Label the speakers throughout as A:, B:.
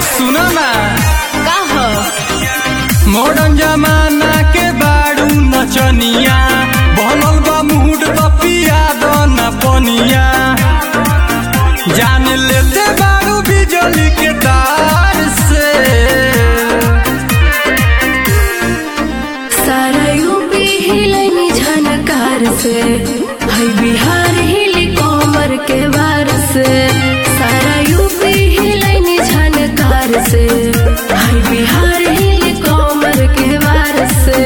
A: सुनो ना
B: का हो
A: मॉडर्न जमाना के बाड़ू नचनिया बनल बा मूड तो पिया दो ना पनिया जान लेते बाड़ू बिजली के तार से
B: सारा यूपी हिलनी झनकार से है बिहार हिली कोमर के वार से सारा यूपी हिलनी झनकार से है बिहार हिली कोमर के वार से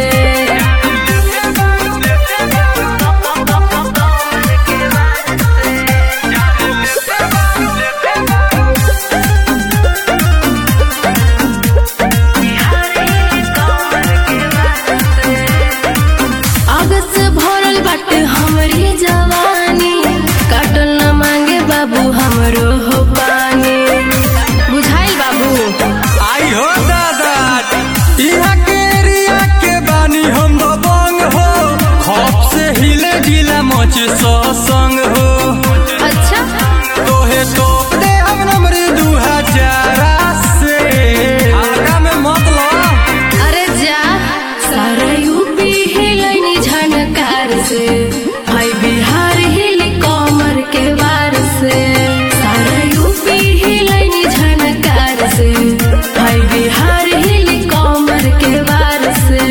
B: आगत से भरल बाटे हमरी जवानी काटल न मांगे बाबू हमरो हो पानी बुझाइल बाबू
A: आई हो दादा यहाँ के एरिया के बानी हम दबंग हो खौफ से हिले जिला मच सो संग हो
B: अच्छा
A: तोहे तो दे हम नंबर दू हजार से हल्का में मत लो
B: अरे जा सारा यूपी हिलनी झनकार से भाई बिहार हिल कमर के वार से सारा यूपी हिलनी झनकार से भाई बिहार हिल कमर के वार से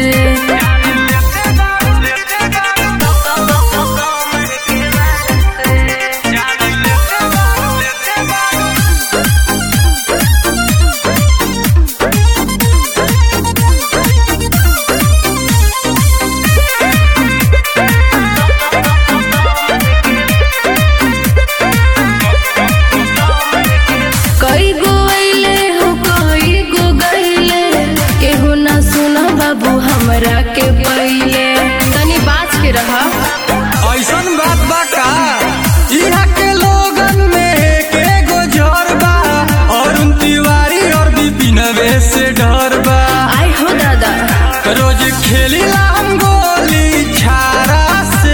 B: कई गो अइले हो कई गो गइले केहू ना सुना बाबू हमरा के पहिले तनी बाज के रहा
A: ऐसन बात बा का यहाँ के लोगन में एक एगो जर बा और उन तिवारी और विपिन से डर बा
B: आई हो दादा
A: रोज खेली हम गोली छारा से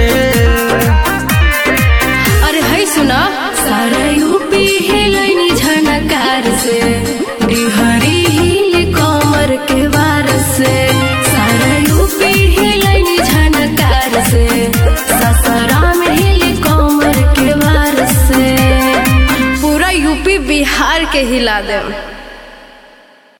B: अरे है सुना सारा यूपी हिलनी झनकार से बिहारी हिल कमर के वार से सारा यूपी हिलनी झनकार से ससराम हिल कमर के वार से पूरा यूपी बिहार के हिला दे